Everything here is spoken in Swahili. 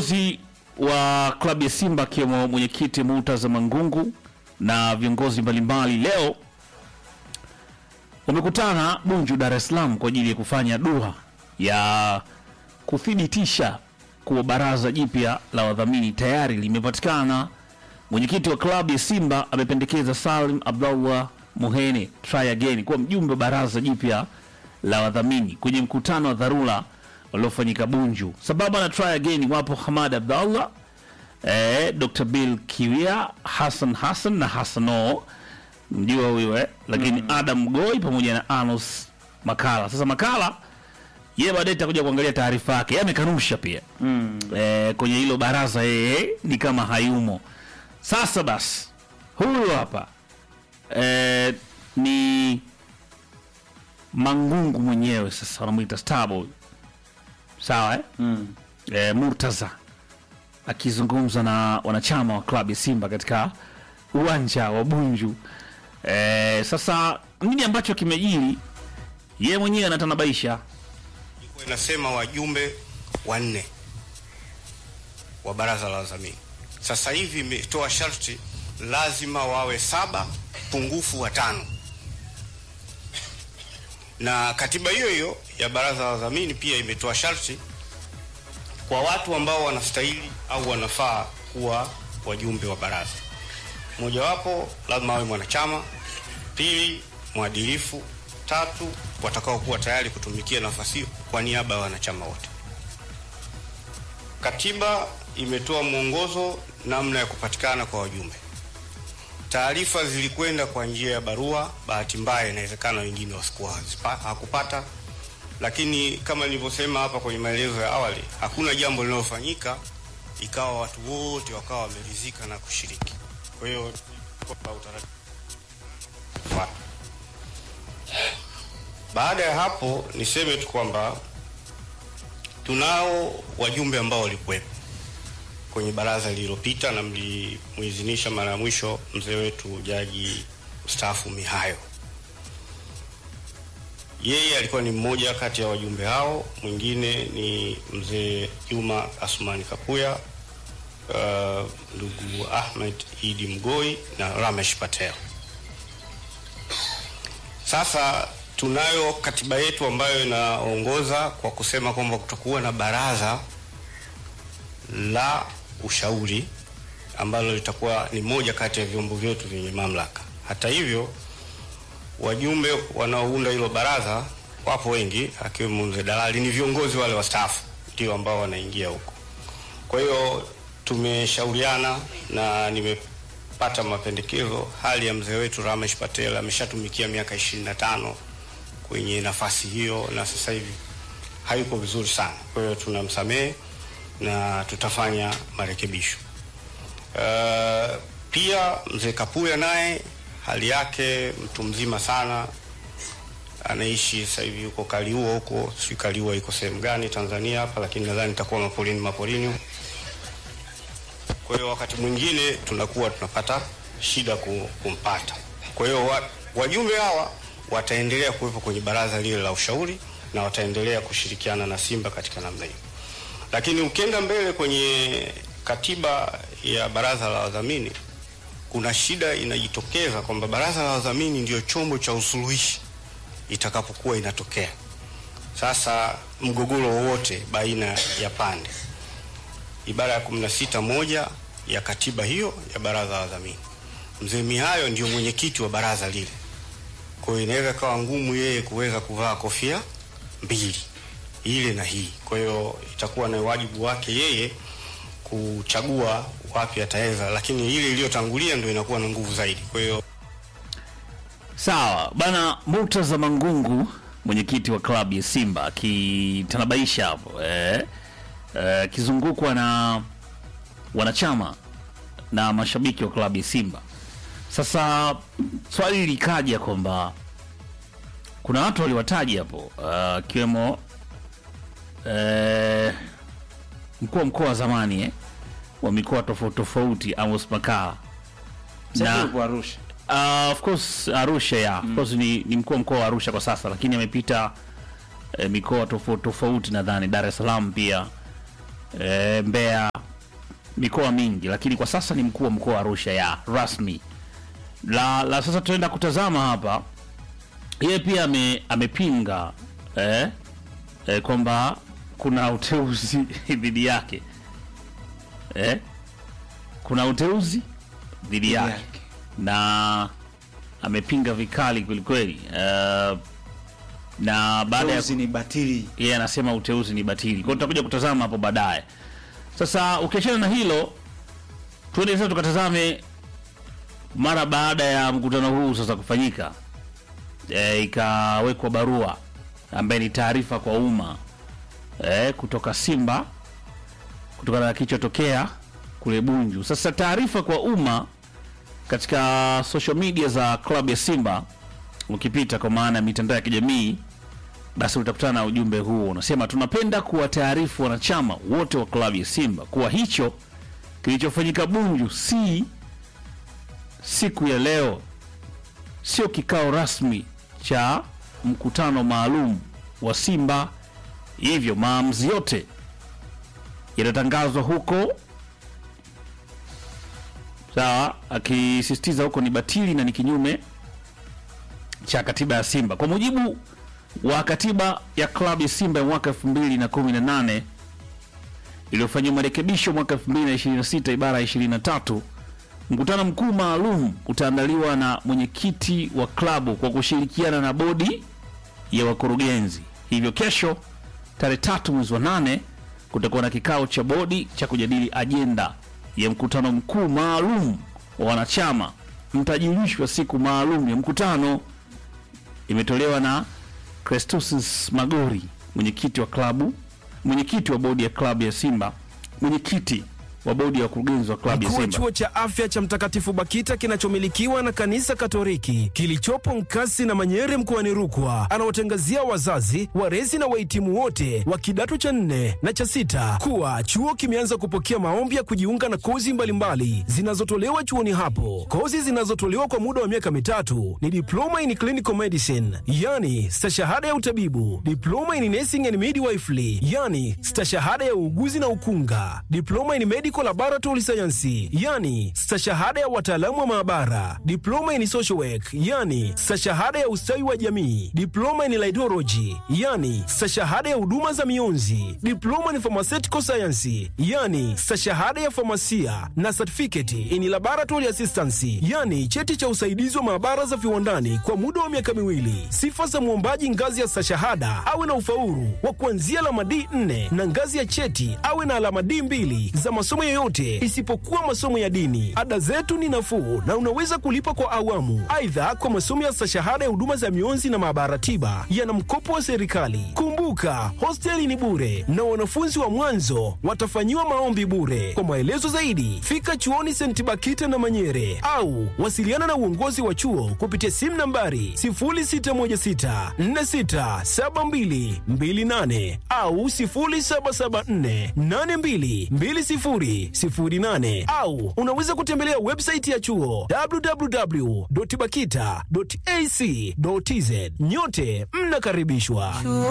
Viongozi wa klabu ya Simba akiwemo mwenyekiti Murtaza Mangungu na viongozi mbalimbali leo wamekutana Bunju, Dar es Salaam kwa ajili ya kufanya dua ya kuthibitisha kuwa baraza jipya la wadhamini tayari limepatikana. Mwenyekiti wa klabu ya Simba amependekeza Salim Abdallah Muhene try again kuwa mjumbe wa baraza jipya la wadhamini kwenye mkutano wa dharura uliofanyika Bunju. Sababu na try again wapo Hamad Abdallah eh, Dr. Bill Kiwia, Hassan Hassan na Hassano mjua huyo eh, lakini Adam Goi pamoja na Anos Makala. Sasa Makala yeye baadaye takuja kuangalia taarifa yake, yeye amekanusha pia eh, kwenye hilo baraza, yeye ni kama hayumo. Sasa basi huyu hapa eh, ni Mangungu mwenyewe, sasa wanamwita Starboy, sawa eh? eh, Murtaza akizungumza na wanachama wa klabu ya Simba katika uwanja wa Bunju. Eh, sasa nini ambacho kimejiri, yeye mwenyewe anatanabaisha ilikuwa inasema wajumbe wanne wa baraza la wadhamini. Sasa hivi imetoa sharti lazima wawe saba pungufu watano, na katiba hiyo hiyo ya baraza la wadhamini pia imetoa sharti kwa watu ambao wanastahili au wanafaa kuwa wajumbe wa baraza. Mojawapo lazima awe mwanachama, pili mwadilifu, tatu watakao kuwa tayari kutumikia nafasi hiyo kwa niaba ya wanachama wote. Katiba imetoa mwongozo namna ya kupatikana kwa wajumbe. Taarifa zilikwenda kwa njia ya barua. Bahati mbaya, inawezekana wengine wasikuwa hazipa- hakupata, lakini kama nilivyosema hapa kwenye maelezo ya awali, hakuna jambo linalofanyika ikawa watu wote wakawa wameridhika na kushiriki. Kwa hiyo kwa utaratibu fuata. Baada ya hapo niseme tu kwamba tunao wajumbe ambao walikuwepo kwenye baraza lililopita na mlimuidhinisha mara ya mwisho mzee wetu jaji mstaafu Mihayo. Yeye alikuwa ni mmoja kati ya wajumbe hao, mwingine ni mzee Juma Asmani Kapuya, uh, ndugu Ahmed Idi Mgoi na Ramesh Patel. Sasa tunayo katiba yetu ambayo inaongoza kwa kusema kwamba kutakuwa na baraza la ushauri ambalo litakuwa ni moja kati ya vyombo vyetu vyenye mamlaka. Hata hivyo, wajumbe wanaounda hilo baraza wapo wengi, akiwemo mzee Dalali, ni viongozi wale wastaafu ndio ambao wanaingia huko. Kwa hiyo tumeshauriana na nimepata mapendekezo. Hali ya mzee wetu Ramesh Patel ameshatumikia miaka ishirini na tano kwenye nafasi hiyo na sasa hivi hayuko vizuri sana, kwa hiyo tunamsamehe na tutafanya marekebisho. Uh, pia mzee Kapuya naye hali yake mtu mzima sana, anaishi sasa hivi yuko Kaliua huko, sijui Kaliua iko sehemu gani Tanzania hapa, lakini nadhani itakuwa mapolini mapolini. Kwa hiyo wakati mwingine tunakuwa tunapata shida ku- kumpata. Kwa hiyo wa, wajumbe hawa wataendelea kuwepo kwenye baraza lile la ushauri na wataendelea kushirikiana na Simba katika namna hiyo. Lakini ukienda mbele kwenye katiba ya baraza la wadhamini, kuna shida inajitokeza kwamba baraza la wadhamini ndio chombo cha usuluhishi itakapokuwa inatokea sasa mgogoro wowote baina ya pande. Ibara ya 16 moja ya katiba hiyo ya baraza la wadhamini, mzee Mihayo ndio mwenyekiti wa baraza lile, kwa hiyo inaweza kawa ngumu yeye kuweza kuvaa kofia mbili ile na hii. Kwa hiyo itakuwa na wajibu wake yeye kuchagua wapi ataweza, lakini ile iliyotangulia ndio inakuwa na nguvu zaidi. Kwa hiyo Sawa bana, Murtaza Mangungu, mwenyekiti wa klabu ya Simba akitanabaisha hapo eh, eh, akizungukwa na wanachama na mashabiki wa klabu ya Simba. Sasa swali likaja kwamba kuna watu waliwataja hapo ah, akiwemo eh, mkuu wa mkoa wa zamani eh, wa mikoa tofauti tofauti Amos Makala Sasa Na- yuko Arusha. Uh, of course Arusha ya of course ni, ni mkuu wa mkoa wa Arusha kwa sasa, lakini amepita eh, mikoa tofauti tofauti, nadhani Dar es Salaam pia eh, Mbeya mikoa mingi, lakini kwa sasa ni mkuu wa mkoa wa Arusha ya rasmi. La, la sasa tunaenda kutazama hapa, yeye pia ame, amepinga eh, eh, kwamba kuna uteuzi dhidi yake eh, kuna uteuzi dhidi yake yake. na amepinga vikali kwelikweli uh, na baada ya Uteuzi ni batili. yeye anasema uteuzi ni batili. Kwa hiyo tutakuja kutazama hapo baadaye. Sasa ukiachana na hilo, tuende sasa tukatazame mara baada ya mkutano huu sasa kufanyika, e, ikawekwa barua ambaye ni taarifa kwa umma e, kutoka Simba kutokana na kilichotokea kule Bunju. Sasa taarifa kwa umma katika social media za klabu ya Simba, ukipita kwa maana ya mitandao ya kijamii basi utakutana na ujumbe huo unasema, tunapenda kuwataarifu wanachama wote wa klabu ya Simba kuwa hicho kilichofanyika Bunju si siku ya leo, sio kikao rasmi cha mkutano maalum wa Simba, hivyo maamuzi yote yatatangazwa huko. Sawa, akisisitiza huko ni batili na ni kinyume cha katiba ya Simba kwa mujibu wa katiba ya klabu ya Simba ya mwaka 2018 iliyofanyiwa marekebisho mwaka 2026 ibara ya 23, mkutano mkuu maalum utaandaliwa na mwenyekiti wa klabu kwa kushirikiana na bodi ya wakurugenzi. Hivyo kesho tarehe tatu mwezi wa nane kutakuwa na kikao cha bodi cha kujadili ajenda ya mkutano mkuu maalum wa wanachama. Mtajulishwa siku maalum ya mkutano imetolewa na Crestus Magori, mwenyekiti wa klabu, mwenyekiti wa bodi ya klabu ya Simba, mwenyekiti wa bodi ya wakurugenzi wa klabu ya Mkuu wa Simba. chuo cha afya cha Mtakatifu Bakita kinachomilikiwa na kanisa Katoliki kilichopo Nkasi na Manyere mkoani Rukwa anawatangazia wazazi, walezi na wahitimu wote wa kidato cha nne na cha sita kuwa chuo kimeanza kupokea maombi ya kujiunga na kozi mbalimbali zinazotolewa chuoni hapo. Kozi zinazotolewa kwa muda wa miaka mitatu ni diploma in clinical medicine, yani stashahada ya utabibu, diploma in nursing and midwifery, yani stashahada ya uuguzi na ukunga, diploma in medical laboratory science, yani stashahada ya wataalamu wa maabara, diploma in social work, yani stashahada ya ustawi wa jamii, diploma in laidology, yani stashahada ya huduma za mionzi, diploma in pharmaceutical science, yani stashahada ya famasia na certificate in laboratory assistance, yani cheti cha usaidizi wa maabara za viwandani kwa muda wa miaka miwili. Sifa za mwombaji ngazi ya stashahada awe na ufaulu wa kuanzia alama D4 na ngazi ya cheti awe na alama D2 za masomo yoyote isipokuwa masomo ya dini. Ada zetu ni nafuu na unaweza kulipa kwa awamu. Aidha, kwa masomo ya stashahada ya huduma za mionzi na maabara tiba yana mkopo wa serikali. Kumbuka, hosteli ni bure na wanafunzi wa mwanzo watafanyiwa maombi bure. Kwa maelezo zaidi, fika chuoni St. Bakita na Manyere au wasiliana na uongozi wa chuo kupitia simu nambari 0616467228 au 0774822008 au unaweza kutembelea website ya chuo www.bakita.ac.tz. Nyote mnakaribishwa.